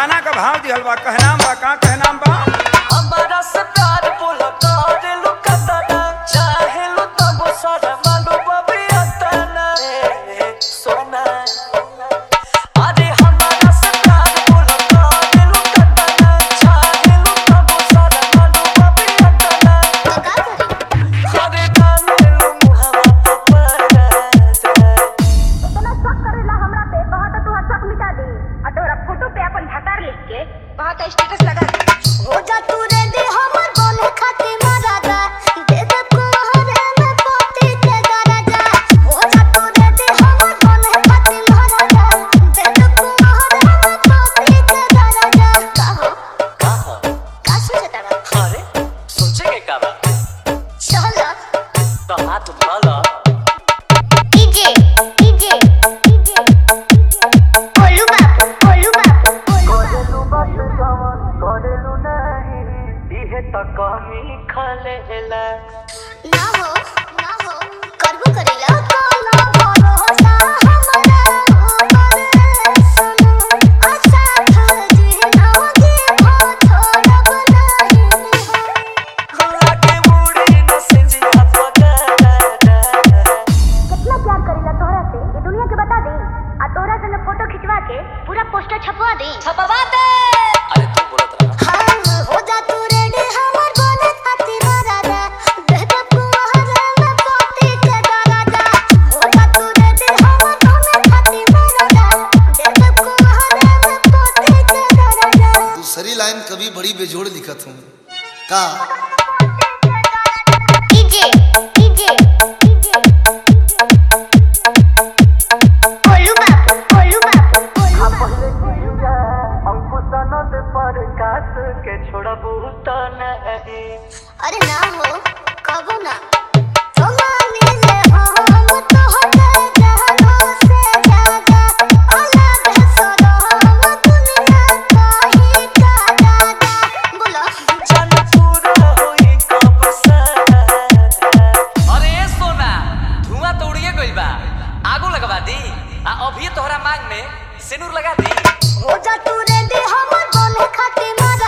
गाना का भाव दिहल बा कहनाम बा का कहनाम बा हमारा से प्यार बोला करे लो कतना चाहे लो तब सारा मालूम बबी अतना रे सोना अरे हमारा से प्यार बोला करे लो कतना चाहे लो तब सारा मालूम बबी अतना तो का करी अरे डाले लो मुहावा तो पर इतना शक करेला हमरा पे कहा तो तू शक मिटा दे और तोरा फोटो पे अपन भतार लिख के कहा तो स्टेटस लगा दे हो जा तू रे दे हमर बोले खाती मारा जा दे दे कुहरे में पोती के गारा जा हो जा तू रे दे हमर बोले खाती मारा जा दे दे कुहरे में पोती के गारा जा का हो कहा का सोचता बा अरे सोचे के का बा चल तो हाथ उठा डीजे डीजे डीजे कोलू बाबू कोलू बाबू करेलू बस जवन करेलू नहीं इहे त कमी खलेला ना हो ना हो करबो करेला काला भरोसा हमरा ऊपर सुनो अच्छा खजी ना के भो छोड़ब नहीं लागे मुड़ी न सिंजिया पगला कितना प्यार करेला तोहरा से ये दुनिया के बता दे आ तोहरा संग फोटो खिंचवा के पूरा पोस्टर छपवा दे छपवा दे अरे तू बोलत रहा हाँ हो जा तू रेडी हमर बोले खाती मारा जा दे दे कुहरे में पोती के गारा जा हो जा तू रेडी हमर बोले खाती मारा जा दे दे कुहरे में पोती के गारा जा दूसरी लाइन कभी बड़ी बेजोड़ लिखत हूँ का डीजे डीजे डीजे कोलू बाबू कोलू बाबू कोलू बाबू अंकुश आनंद पर कास के छोड़बू त नहीं अरे ना हो कबो ना तुम्हारे ले हम तो होते जहानों से ज्यादा अलग है सदा हम दुनिया का ही का दादा बोलो जन पूरा होई कब सारा अरे ए सोना धुआं तो उड़िए गइल बा आगो लगवा दी आ अभी तोहरा मांग में सिनुर लगा दी हो जा तू रे दे हमर बोले खाती मारा